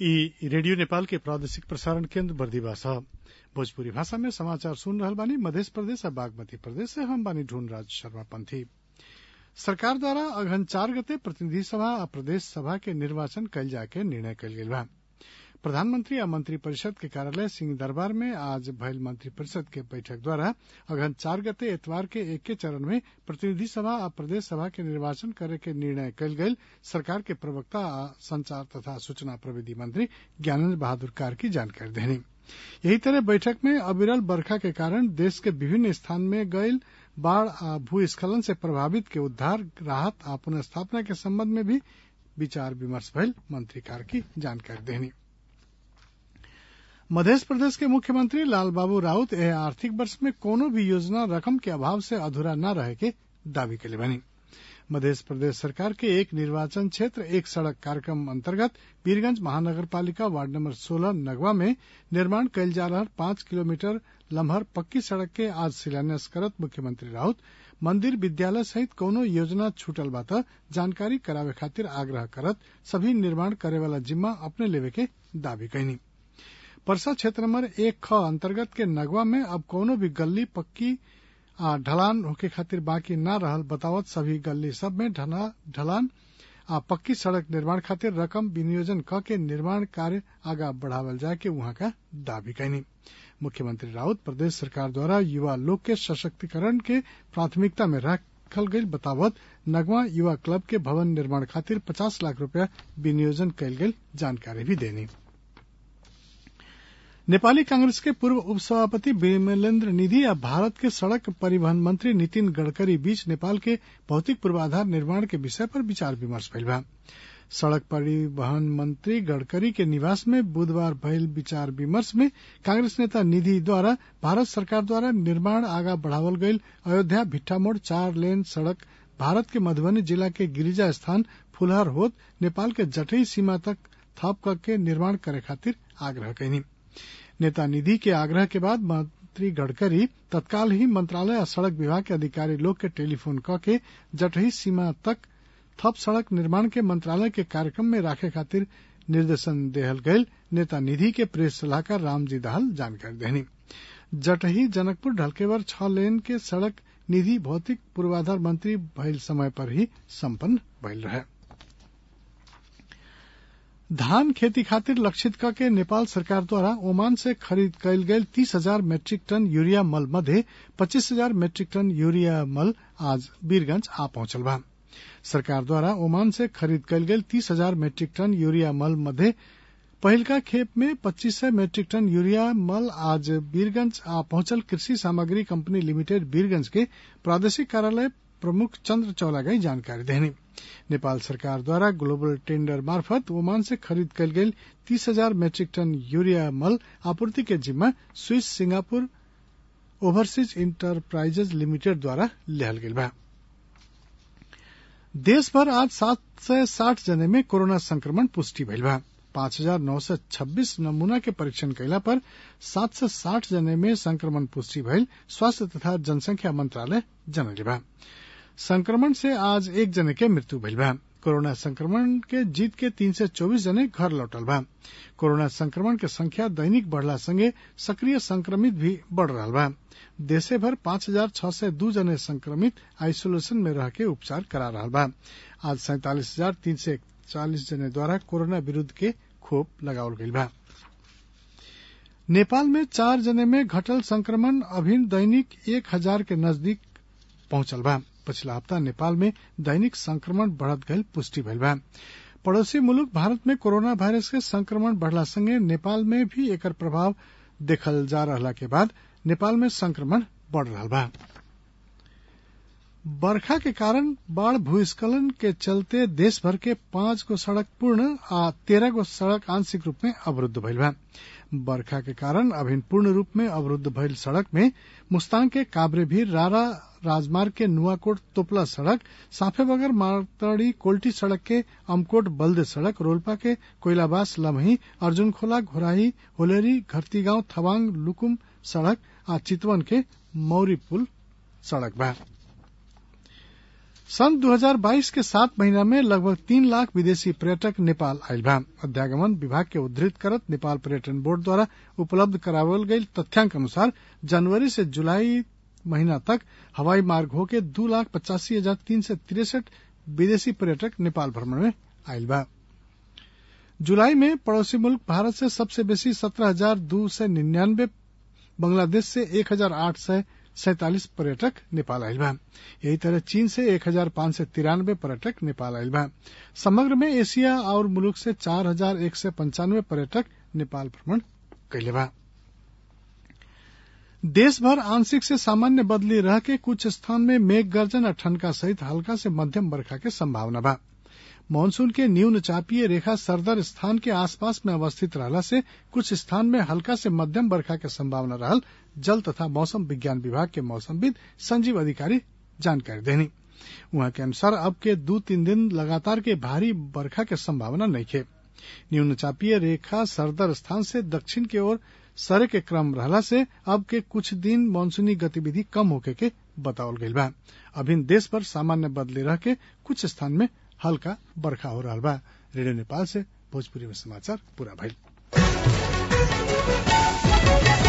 इ रेडियो नेपाल के प्रादेशिक प्रसारण केन्द्र बर्दिवा ह भोजपुरी भाषा में समाचार सुन रहल बानी मधेश प्रदेश आ बागमती प्रदेश से हम बानी ढूंढराज शर्मा पंथी सरकार द्वारा अगहन चार गते प्रतिनिधि सभा आ प्रदेश सभा के निर्वाचन कयल जाय के निर्णय कयल गेल बा प्रधानमंत्री आ मंत्री परिषद के कार्यालय सिंह दरबार में आज भयल मंत्री परिषद के बैठक द्वारा अगहन चार गते एतवार के एके चरण में प्रतिनिधि सभा आ प्रदेश सभा के निर्वाचन करे के निर्णय कयल गेल सरकार के प्रवक्ता आ संचार तथा सूचना प्रविधि मंत्री ज्ञानेन्द्र बहादुर कार्की जानकारी देनी यही तरह बैठक में अविरल बरखा के कारण देश के विभिन्न स्थान में गयल बाढ़ आ भूस्खलन से प्रभावित के उद्धार राहत आ पुनर्स्थापना के संबंध में भी विचार विमर्श भयल मंत्री कार्की जानकारी देनी मध्य प्रदेश के मुख्यमंत्री लालबाबू राउत एह आर्थिक वर्ष में कोनो भी योजना रकम के अभाव से अधूरा न रहे के दावी कैले बनी मध्य प्रदेश सरकार के एक निर्वाचन क्षेत्र एक सड़क कार्यक्रम अंतर्गत वीरगंज महानगर पालिका वार्ड नंबर 16 नगवा में निर्माण कयल जा रहा पांच किलोमीटर लम्हर पक्की सड़क के आज शिलान्यास करत मुख्यमंत्री राउत मंदिर विद्यालय सहित कौनो योजना छूटल बा त जानकारी करावे खातिर आग्रह करत सभी निर्माण करे वाला जिम्मा अपने लेवे के दावी कैनी परसा क्षेत्र नंबर एक ख अंतर्गत के नगवा में अब कौनो भी गली पक्की आ ढलान होके खातिर बाकी न रहल बतावत सभी गली सब में ढलान आ पक्की सड़क निर्माण खातिर रकम विनियोजन क के निर्माण कार्य आगा बढ़ावल जाए के वहां का दावी कैनी मुख्यमंत्री राउत प्रदेश सरकार द्वारा युवा लोग के सशक्तिकरण के प्राथमिकता में रखल गई बतावत नगवा युवा क्लब के भवन निर्माण खातिर पचास लाख रूपया विनियोजन कयल गेल जानकारी भी देनी नेपाली कांग्रेस के पूर्व उपसभापति विमलेन्द्र निधि आ भारत के सड़क परिवहन मंत्री नितिन गडकरी बीच नेपाल के भौतिक पूर्वाधार निर्माण के विषय पर विचार विमर्श भइल बा सड़क परिवहन मंत्री गडकरी के निवास में बुधवार भयल विचार विमर्श में कांग्रेस नेता निधि द्वारा भारत सरकार द्वारा निर्माण आगा बढ़ावल गयल अयोध्या भिट्ठामोड़ चार लेन सड़क भारत के मधुबनी जिला के गिरिजा स्थान फुलहर होत नेपाल के जटई सीमा तक थप करके निर्माण करे खातिर आग्रह कैनी नेता निधि के आग्रह के बाद मंत्री गडकरी तत्काल ही मंत्रालय और सड़क विभाग के अधिकारी लोग के टेलीफोन क के जटही सीमा तक थप सड़क निर्माण के मंत्रालय के कार्यक्रम में राखे खातिर निर्देशन देहल गयल नेता निधि के प्रेस सलाहकार रामजी दाहाल जानकारी देनी जटही जनकपुर ढलकेवर छह लेन के सड़क निधि भौतिक पूर्वाधार मंत्री भइल समय पर ही सम्पन्न भइल रहे धान खेती खातिर लक्षित क के नेपाल सरकार द्वारा ओमान से खरीद कयल गेल तीस हजार मेट्रिक टन यूरिया मल मध्य पच्चीस हजार मेट्रिक टन यूरिया मल आज वीरगंज आ पहुंचल बा सरकार द्वारा ओमान से खरीद कयल गेल तीस हजार मेट्रिक टन यूरिया मल मध्य पहिलका खेप में पच्चीस सय मेट्रिक टन यूरिया मल आज वीरगंज आ पहुंचल कृषि सामग्री कंपनी लिमिटेड वीरगंज के प्रादेशिक कार्यालय प्रमुख चंद्र चौलागाई जानकारी देनी नेपाल सरकार द्वारा ग्लोबल टेंडर मार्फत ओमान से खरीद कयल गेल तीस हजार मेट्रिक टन यूरिया मल आपूर्ति के जिम्मा Swiss Singapore overseas enterprises limited द्वारा लेहल गेल बा देश भर आज सात सय साठ जने में कोरोना संक्रमण पुष्टि भइल बा पांच हजार नौ सय छब्बीस नमूना के परीक्षण कैला पर सात सय साठ जने में संक्रमण पुष्टि भइल स्वास्थ्य तथा जनसंख्या मंत्रालय जनले बा संक्रमण से आज एक जने के मृत्यु भइल बा कोरोना संक्रमण के जीत के तीन सय चौबीस जने घर लौटल बा कोरोना संक्रमण के संख्या दैनिक बढ़ला संगे सक्रिय संक्रमित भी बढ़ रहा बा देशे भर पांच हजार छह सय दू जने संक्रमित आइसोलेशन में रह के उपचार करा रहा बा आज सैतालीस हजार तीन सय चालीस जने द्वारा कोरोना विरूद्ध के खोप लगावल गईल बा नेपाल में चार जने में घटल संक्रमण अभिन दैनिक एक हजार के नजदीक पहुंचल बा पिछला हफ्ता नेपाल में दैनिक संक्रमण बढ़त गयल पुष्टि भइल बा पड़ोसी मुल्क भारत में कोरोना वायरस के संक्रमण बढ़ला संगे नेपाल में भी एकर प्रभाव देखल जा रहला के बाद नेपाल में संक्रमण बढ़ रहा बा बरखा के कारण बाढ़ भूस्खलन के चलते देश भर के पांच गो सड़क पूर्ण आ तेरह गो सड़क आंशिक रूप में अवरुद्ध भइल बा बरखा के कारण अभिन पूर्ण रूप में अवरुद्ध भइल सड़क में मुस्तांग के काबरे भी रारा राजमार्ग के नुआकोट तोपला सड़क साफे बगर मारतड़ी कोल्टी सड़क के अमकोट बल्द सड़क रोलपा के कोइलाबास लमही अर्जुनखोला घोराही होलेरी घरती गांव थवांग लुकुम सड़क आ चितवन के मौरी पुल सड़क बा सन 2022 के सात महीना में लगभग तीन लाख विदेशी पर्यटक नेपाल आयल बा अध्यागमन विभाग के उद्धृत करत नेपाल पर्यटन बोर्ड द्वारा उपलब्ध करावल गई तथ्यांक अनुसार जनवरी से जुलाई महीना तक हवाई मार्ग होके दू लाख पचासी हजार तीन सौ तिरसठ विदेशी पर्यटक नेपाल भ्रमण में आयल बा जुलाई में पड़ोसी मुल्क भारत से सबसे बेसी सत्रह हजार दो सौ निन्यानवे बांग्लादेश से एक हजार आठ सौ सैतालीस पर्यटक नेपाल आयल बा यही तरह चीन से एक हजार पांच सौ तिरानवे पर्यटक नेपाल आयल बा समग्र में एशिया और मुल्क से चार हजार एक सौ पंचानवे पर्यटक नेपाल भ्रमण कैले बा देश भर आंशिक से सामान्य बदली रह के कुछ स्थान में मेघ गर्जन और ठनका सहित हल्का से मध्यम बरखा के संभावना बा मानसून के न्यून चापीय रेखा सरदर स्थान के आसपास में अवस्थित रहला से कुछ स्थान में हल्का से मध्यम बरखा के संभावना रहल जल तथा मौसम विज्ञान विभाग के मौसमविद संजीव अधिकारी जानकारी देनी वहां के अनुसार अब के दो तीन दिन लगातार के भारी बरखा के संभावना नहीं है न्यून चापीय रेखा सरदर स्थान से दक्षिण की ओर सरे के क्रम रहला से अब के कुछ दिन मानसूनी गतिविधि कम होके के बतावल गईल बा अभिन देश भर सामान्य बदले रह के कुछ स्थान में हल्का बरखा हो रहा बा रेडियो नेपाल से भोजपुरी में समाचार पूरा भइल